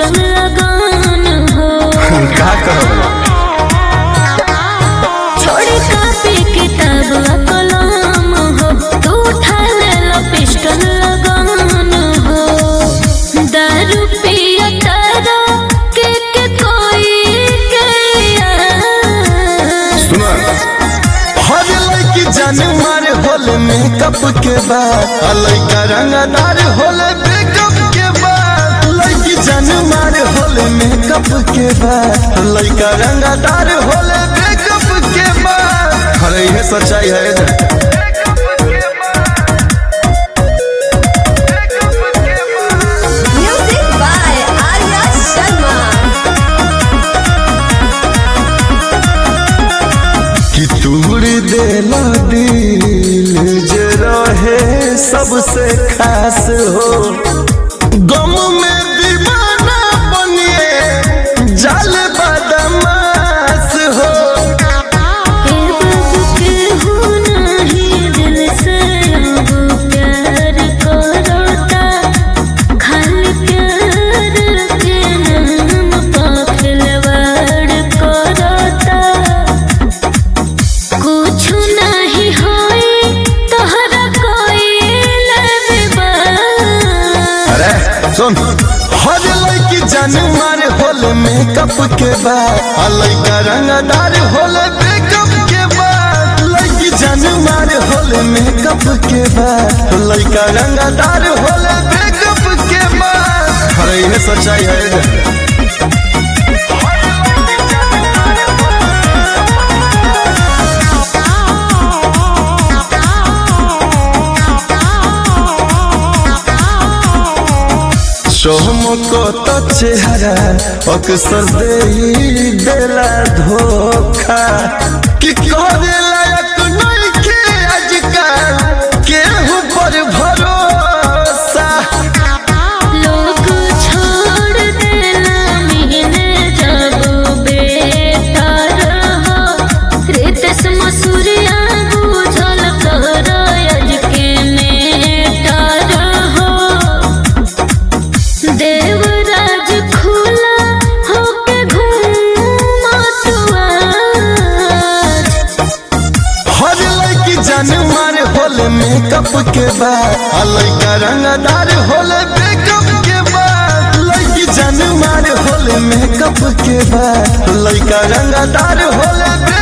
Pistol लगान हो का कहब छोड़ी कापी किताब आ कलम हो तू उठा ले लो पिस्टल लगान हो दारू पिया तारा के के कोई के यार सुनो हर लड़की जान मार होल मेकअप के बाद आ लड़का रंगदार होल मेकअप के बाद लड़की जान मार होल मेकअप के बाद लड़का रंगदार होल मेकअप के बाद अरे ये सच्चाई है Music by Arya Sharma. कि तूड़ देला दिल जे रहे सबसे खास हो गम में दीवाना बनिए जाल बदमाश हो हे बाबू के हो नहीं दिल से अब प्यार करोता खाली प्यार के नाम पा खिलवाड़ करोता कुछ नहीं होई तोहरा कोई लबा अरे सुन हर लड़की जान मार होल मेकअप के बाद आ लड़का रंगदार होल मेकअप के बाद लड़की जान मार होल मेकअप के बाद लड़का रंगदार होल मेकअप के बाद अरे ये सच्चाई है चमको तो चेहरा अक्सर दे ही देला धोखा कि करे लायक नहीं के आजकल केहू पर भरोसा लोग छोड़ देना मिलने जब बेटा रहो रितेश मसूरिया बुझल कर अज के मेटा रहो देवराज खुला होके घूमा तू आज हर लड़की जान मार होल मेकअप के बाद आ लड़का रंगदार होल मेकअप के बाद लड़की जान मार होल मेकअप के बाद लड़का रंगदार होल